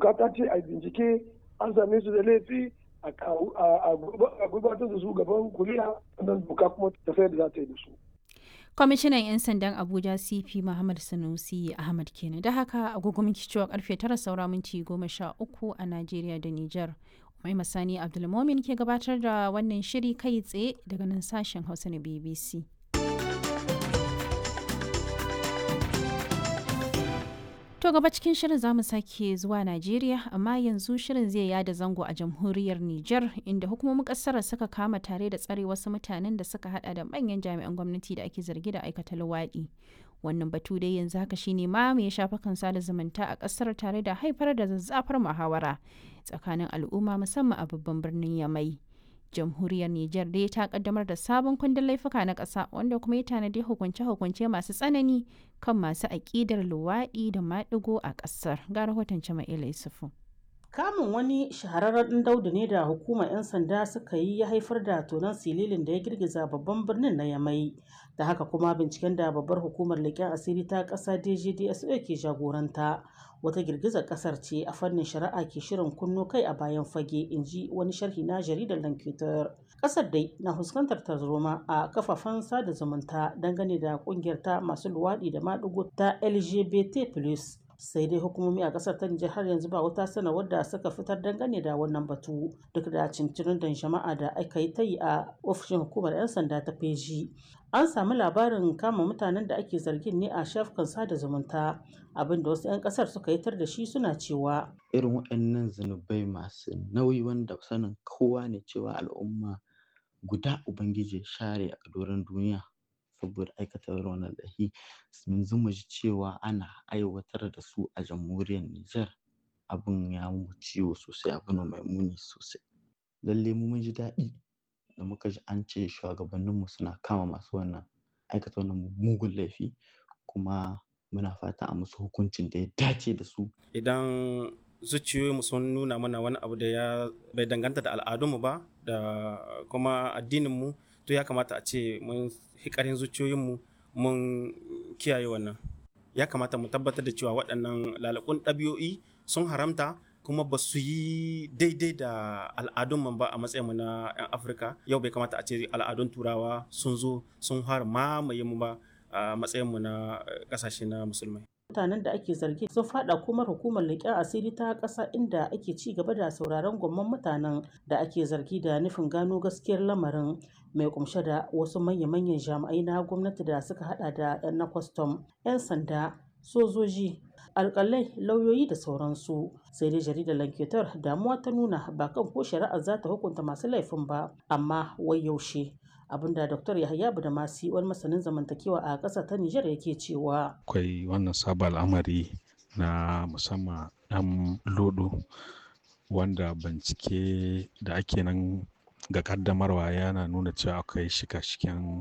doka ta ce a bincike an same su da laifi a gurbatar da su gaban kuriya sannan doka kuma ta sayar da za ta yi da su. kwamishinan 'yan sandan abuja cp muhammad sanusi ahmad kenan da haka agogo minti cewa karfe tara saura minti goma sha uku a najeriya da niger mai masani abdulmomin ke gabatar da wannan shiri kai tsaye daga nan sashen hausa na bbc To gaba cikin shirin zamu sake zuwa Najeriya amma yanzu shirin zai yada zango a jamhuriyar Nijar inda hukumomin kasar suka kama tare da tsare wasu mutanen da suka hada da manyan jami'an gwamnati da ake zargi da aikata luwaɗi. Wannan batu dai yanzu haka shine ma mai shafa kan sada zumunta a kasar tare da haifar da zazzafar muhawara tsakanin al'umma musamman a babban birnin Yamai. jamhuriyar Nijar dai ta kaddamar da sabon kundin laifuka na ƙasa wanda kuma ya tanadi hukunce-hukunce masu tsanani kan masu aƙidar luwaɗi da maɗigo a ƙasar. Ga rahoton Jama'ila Yusufu. Kamun wani shahararren daudu ne da hukumar 'yan sanda suka yi ya haifar da tonon sililin da ya girgiza babban birnin na Yamai. Da haka kuma binciken da babbar hukumar leƙen asiri ta ƙasa DGDSO ke jagoranta. Wata girgizar ƙasar ce a fannin shari'a ke shirin kunno kai a bayan fage in ji wani sharhi na jaridar Lankitar. Ƙasar dai na fuskantar tarzoma a kafafen sada zumunta dangane da ƙungiyar ta masu luwaɗi da maɗigo ta LGBT+. sai dai hukumomi a kasar ta Nijar har yanzu ba wata sanarwar da suka fitar dangane da wannan batu duk da cincirin da jama'a da aka yi ta yi a ofishin hukumar 'yan sanda ta feji an sami labarin kama mutanen da ake zargin ne a shafukan sada zumunta abinda wasu 'yan kasar suka yi tar da shi suna cewa irin waɗannan zunubai masu nauyi wanda sanin kowa ne cewa al'umma guda ubangiji share a doron duniya saboda aikata wannan laifi yanzu mu ji cewa ana aiwatar da su a jamhuriyar Nijar abin ya mu ciwo sosai abin mai muni sosai lalle mu mun ji daɗi da muka ji an ce shugabanninmu suna kama masu wannan aikata wannan mugun laifi kuma muna fata a musu hukuncin da ya dace da su idan zuciyoyinmu sun nuna mana wani abu da ya bai danganta da al'adunmu ba da kuma addininmu to ya kamata a ce mun hikarin zuciyoyinmu mun kiyaye wannan ya kamata mu tabbatar da cewa waɗannan lalakun ɗabi'o'i sun haramta kuma ba su yi daidai da al'adun ba a matsayinmu na 'yan afirka yau bai kamata a ce al'adun turawa sun zo sun har mamaye mu ba a matsayinmu na ƙasashe na musulmai mutanen da ake zargi sun fada kuma hukumar leƙen asiri ta ƙasa inda ake ci gaba da sauraron gwamman mutanen da ake zargi da nufin gano gaskiyar lamarin mai kumshe da wasu manya-manyan jami'ai na gwamnati da suka hada da 'yan na kwastam 'yan sanda sojoji alkalai lauyoyi da sauransu sai dai jaridar lanketar damuwa ta nuna ba kan ko shari'ar za ta hukunta masu laifin ba amma wai yaushe abinda dr yahaya budamasi wani masanin zamantakewa a ƙasa ta nijar yake cewa akwai wannan sabon al'amari na musamman ɗan lodo wanda bincike da ake nan ga kaddamarwa yana nuna cewa akwai shika-shiken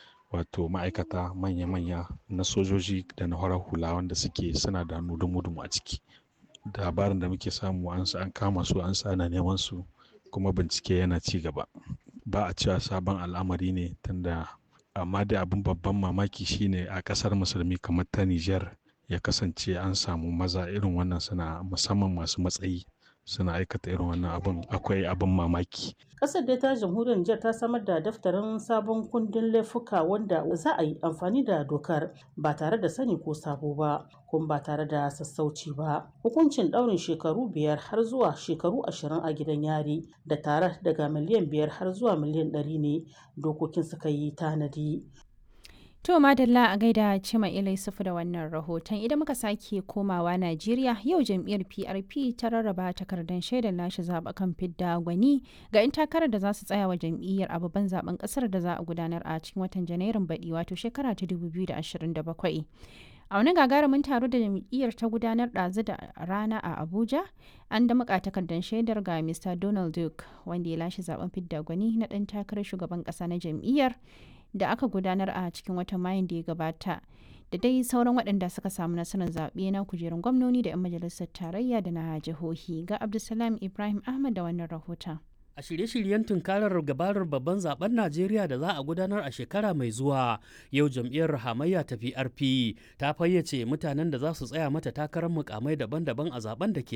wato ma'aikata manya-manya na sojoji da na horar hula wanda suke suna da nudumu a ciki labarin da muke samu an kama su an sa ana neman su kuma bincike yana ci gaba ba a cewa sabon al'amari ne tunda amma dai abin babban mamaki shine a kasar musulmi kamar ta Nijar ya kasance an samu maza irin wannan suna musamman masu matsayi suna aikata irin wannan abin akwai abin mamaki. Kasar dai ta jamhuriyar Nijar ta samar da daftarin sabon kundin laifuka wanda za a yi amfani da dokar ba tare da sani ko sabo ba kuma ba tare da sassauci ba. Hukuncin ɗaurin shekaru biyar har zuwa shekaru ashirin a gidan yari da tare daga miliyan biyar har zuwa miliyan ɗari ne dokokin suka yi tanadi. To madalla a gaida Cima Ilai Sufu da wannan rahoton idan muka sake komawa Najeriya yau jam'iyyar PRP ta rarraba takardar shaidar lashe zaɓukan fidda gwani ga 'yan takarar da za su tsaya wa jam'iyyar a babban zaben ƙasar da za a gudanar a cikin watan Janairun baɗi wato shekara ta 2027. A wani gagarumin taro da jam'iyyar ta gudanar ɗazu da rana a Abuja, an da muka takardar shaidar ga Mr. Donald Duke wanda ya lashe zaben fidda gwani na ɗan takarar shugaban ƙasa na jam'iyyar da aka gudanar a cikin watan mayun da ya gabata da dai sauran waɗanda suka samu nasarar zaɓe na kujerun gwamnoni da 'yan majalisar tarayya da na jihohi ga abdulsalam ibrahim ahmad da wannan rahoton a shirye-shiryen tunkarar gabarar babban zaben najeriya da za a gudanar a shekara mai zuwa yau jam'iyyar hamayya ta prp ta fayyace mutanen da za su tsaya mata takarar mukamai daban-daban a zaben da ke